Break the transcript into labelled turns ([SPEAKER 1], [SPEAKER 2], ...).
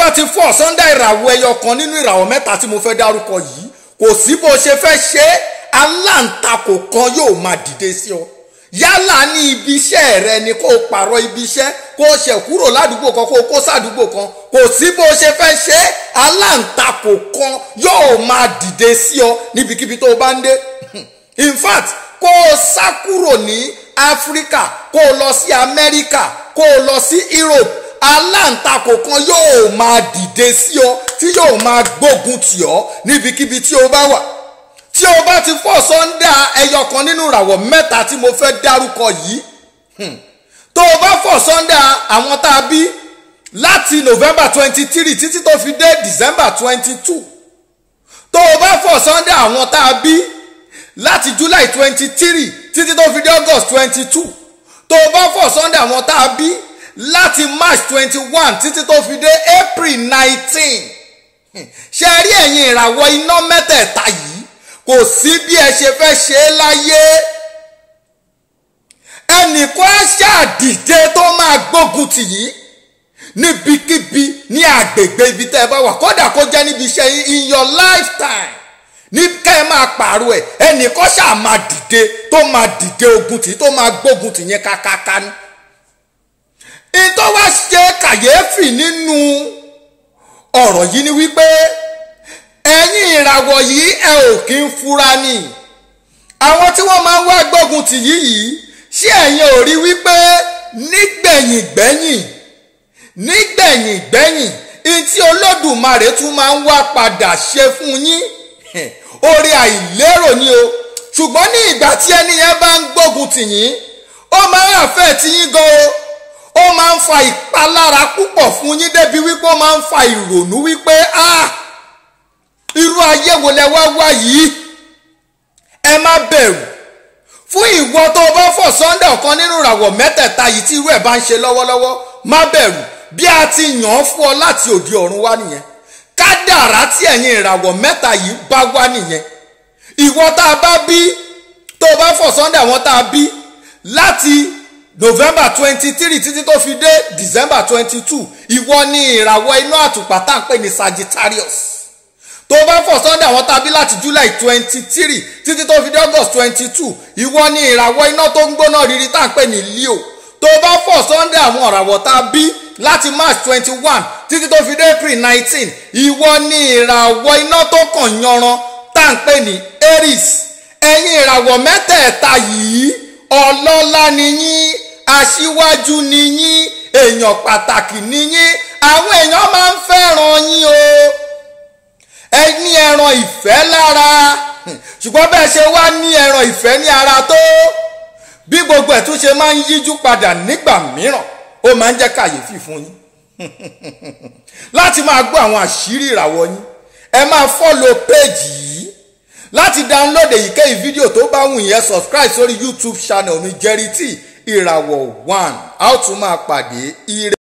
[SPEAKER 1] bá ti fọ́ sunday ìràwọ̀ ẹyọ kan nínú ìràwọ̀ mẹ́ta tí mo fẹ́ dárúkọ yìí kò sí bó ṣe fẹ́ ṣe aláǹtakò kan yóò máa dìde sí ọ yálà ní ibi iṣẹ́ rẹ ni kó o pààrọ̀ ibi iṣẹ́ kó o ṣẹ̀ kúrò ládùúgbò kan kó o kó sádùúgbò kan kò sí bó ṣe fẹ́ ṣe aláǹtakò kan yóò máa dìde sí ọ níbikíbi tó o bá ń dé in fact kó o sá kúrò ní áfíríkà kó o lọ sí amẹ́ríkà kó o lọ sí europe aláǹtakò kan yóò máa dìde sí ọ tí yóò máa gbógun tì ọ níbikíbi tí o bá wà tí o bá ti fọ́ sọ́ńdà ẹyọ kan nínú ìràwọ̀ mẹ́ta tí mo fẹ́ dárúkọ yìí tó o bá fọ́ sọ́ńdà àwọn tá a bí láti november twenty three títí tó fi dé december twenty two tó o bá fọ́ sọ́ńdà àwọn tá a bí láti july twenty three títí tó fi dé august twenty two tó o bá fọ́ sọ́ńdà àwọn tá a bí láti march twenty one títí tó fi dé april nineteen ṣe rí ẹ̀yin ìràwọ̀ iná mẹ́tẹ̀ẹ̀ta yìí kò sí bí ẹ ṣe fẹ́ ṣe é láyé ẹnìkan á ṣàdìde tó máa gbógun tì yín níbikíbi ní àgbègbè ibi tẹ́ ẹ bá wà kódà kó jẹ́ níbi iṣẹ́ yín in your lifetime ní kẹ́ ẹ máa pààrọ̀ ẹ̀ ẹnìkan ṣáà máa dìde tó máa dìde ogun tì tó máa gbógun tì yẹn kákáká ní. ìtọ́ wá ṣe kàyéfì nínú ọ̀rọ̀ yìí ni wípé ẹ̀yin ìràwọ̀ yìí ẹ ò kí ń fura ni àwọn tí wọ́n máa ń wá gbógun tì yìí yìí ṣé ẹ̀yin ò rí wípé nígbẹ̀yìn gbẹ̀yìn nígbẹ̀yìn gbẹ̀yìn ìtí olódùmarè tún máa ń wá padà ṣe fún yín orí àìlérò ni o ṣùgbọ́n ní ìgbà tí ẹni yẹn bá ń gbógun tì yín ó máa ń àfẹ́ tí yín gan o ó máa ń fa ìpalára púpọ̀ fún yín débi wípé ó máa ń fa ìrònú wípé ah irú ayé wo lẹ wá wá yìí ẹ má bẹ̀rù fún ìwọ tó o bá fọ̀ sunday ọ̀kan nínú ìràwọ̀ mẹ́tẹ̀ẹ̀ta yìí tí irú ẹ̀ bá ń ṣe lọ́wọ́lọ́wọ́ má bẹ̀rù bí a ti yàn án fún ọ láti òde ọ̀run wá nìyẹn kádàrá tí ẹ̀yin ìràwọ̀ mẹ́ta yìí bá wá nìyẹn ìwọ tá a bá bí tó o bá fọ̀ sunday àwọn tá a bí láti november twenty three títí tó fi dé december twenty two ìwọ ni ìràwọ̀ iná àtùpà tá à ń pè ní sagittarius tó bá fọ̀ sunday àwọn tàbí láti july twenty three títí tó fi dé august twenty two ìwọ ni ìràwọ̀ iná tó ń gbóná rírí tá à ń pè ní leo tó bá fọ̀ sunday àwọn ìràwọ̀ tàbí láti march twenty one títí tó fi dé april nineteen ìwọ ni ìràwọ̀ iná tó kàn yanran tá à ń pè ní aries ẹ̀yin ìràwọ̀ mẹ́tẹ̀ẹ̀ta yìí ọlọ́lá ni yín aṣíwájú ni yín èèyàn pàtàkì ni yín àwọn èèyàn máa ń fẹ́ràn yín o ẹ ní ẹran ìfẹ́ lára ṣùgbọ́n bẹ́ẹ̀ ṣe wá ní ẹran ìfẹ́ ní ara tó bí gbogbo ẹ̀ tún ṣe máa ń yíjú padà nígbà mìíràn ó máa ń jẹ́ kàyéfì fún yín láti máa gbọ́ àwọn àṣírí ìràwọ̀ yín ẹ máa fọ́lọ̀ péèjì yìí láti download èyíkéyìí fídíò tó bá wù yẹn subscribe sórí youtube channel mi Jerry T ìràwọ̀ one a ó tún máa pàdé ire.